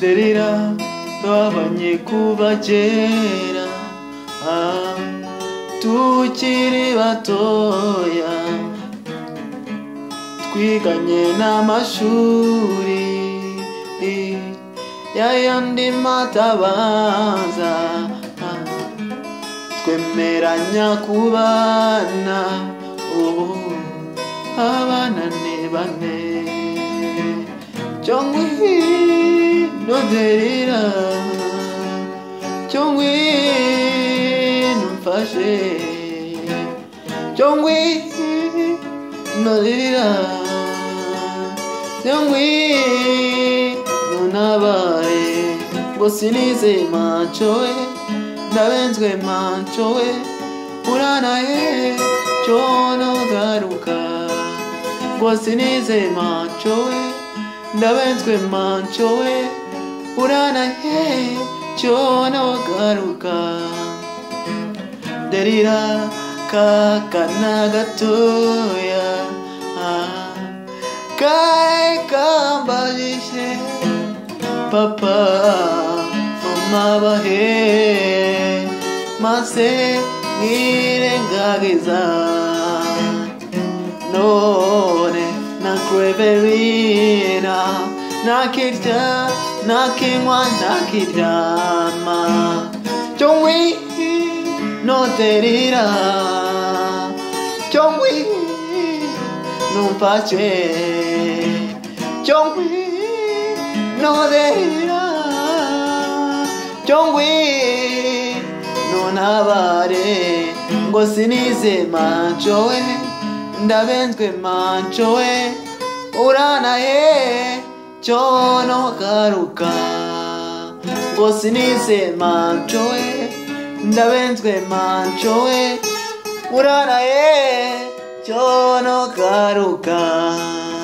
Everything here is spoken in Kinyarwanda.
derira twabanye kuva kera ah, tukiri batoya twiganye n'amashuri yayandi matabaza ah, twemeranya kubana ubu abanane bane cyangwa hino derira cyangwa hino mfashe cyangwa hino derira cyangwa hino nabaye ngo sinize maco we ndabenzwe maco we uranaye cyono garuka ngo sinize maco we ndabenzwe manco we uranahe cyona wagaruka ndarira kakana gatoya ah, kae kambajije papa fumabahe mase nirengageza none nakweberira nakirya nakinywa nakiryama cyongwi noterira cyongwi numfashe cyongwi noderira cyongwi nonabare ngo sinize maco we ndabenzwe maco we uranahe cyono garuka ngo sinize maco we ndabenzwe maco we uranahe cyono garuka